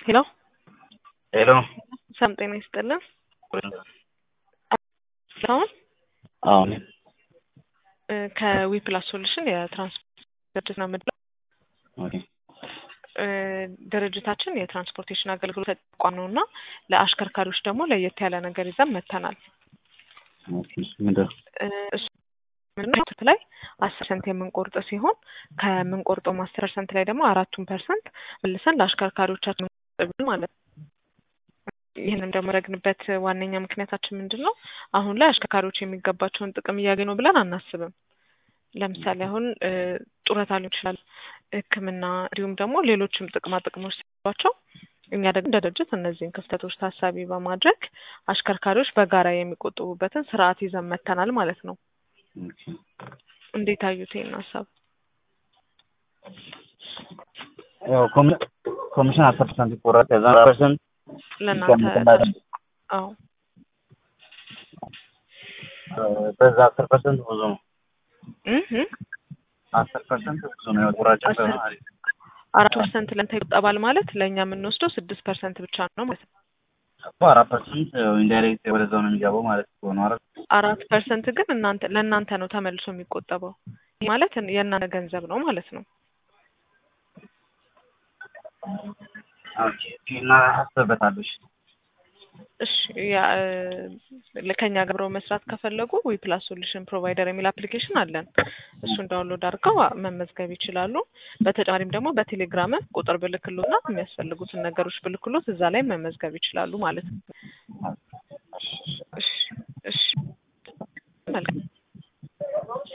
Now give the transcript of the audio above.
ሄሎ ሄሎ ሰላም ጤና ይስጥልን። አሁን አሁን ከዊፕላስ ሶሉሽን የትራንስፖርት ድርጅት ነው የምንለው። ኦኬ እ ድርጅታችን የትራንስፖርቴሽን አገልግሎት ተቋም ነው እና ለአሽከርካሪዎች ደግሞ ለየት ያለ ነገር ይዘን መጥተናል። ኦኬ ምንድን ነው? እ እሱ ምንድን ነው ላይ አስር ፐርሰንት የምንቆርጥ ሲሆን ከምንቆርጠው አስር ፐርሰንት ላይ ደግሞ አራቱን ፐርሰንት መልሰን ለአሽከርካሪዎቻችን የምንቆጥብ ማለት ነው። ይህንን ደግሞ ያደረግንበት ዋነኛ ምክንያታችን ምንድን ነው? አሁን ላይ አሽከርካሪዎች የሚገባቸውን ጥቅም እያገኙ ነው ብለን አናስብም። ለምሳሌ አሁን እ ጡረታ ሊሆን ይችላል፣ ሕክምና እንዲሁም ደግሞ ሌሎችም ጥቅማ ጥቅሞች ሲሏቸው እኛ ደግሞ እንደ ድርጅት እነዚህን ክፍተቶች ታሳቢ በማድረግ አሽከርካሪዎች በጋራ የሚቆጥቡበትን ስርዓት ይዘን መጥተናል ማለት ነው። ኦኬ እንዴት አዩት ይህን ሀሳብ? ያው ኮሚ- ኮሚሽን አስር ፐርሰንት ይቆረጥ ከዛ አራት ፐርሰንት ለእናንተ አዎ በዛ አስር ፐርሰንት ብዙ ነው። እህ እህ አስር ፐርሰንት ብዙ ነው። ያው ቁራጭ አስር አራት ፐርሰንት ለእንተ ይቆጠባል ማለት ለእኛ የምንወስደው ስድስት ፐርሰንት ብቻ ነው ማለት ነው። እኮ አራት ፐርሰንት ኢንዳይሬክት ወደዛው ነው የሚገባው ማለት እኮ ነው። አራት አራት ፐርሰንት ግን እናንተ ለእናንተ ነው ተመልሶ የሚቆጠበው ይህ ማለት የእናንተ ገንዘብ ነው ማለት ነው። ኦኬ እና አስበታለሽ እሺ ያ እ ከኛ ጋር አብረው መስራት ከፈለጉ ዊ ፕላስ ሶሉሽን ፕሮቫይደር የሚል አፕሊኬሽን አለን። እሱን ዳውንሎድ አድርገው መመዝገብ ይችላሉ። በተጨማሪም ደግሞ በቴሌግራም ቁጥር ብልክሎና የሚያስፈልጉትን ነገሮች ብልክሎት እዛ ላይ መመዝገብ ይችላሉ ማለት ነው።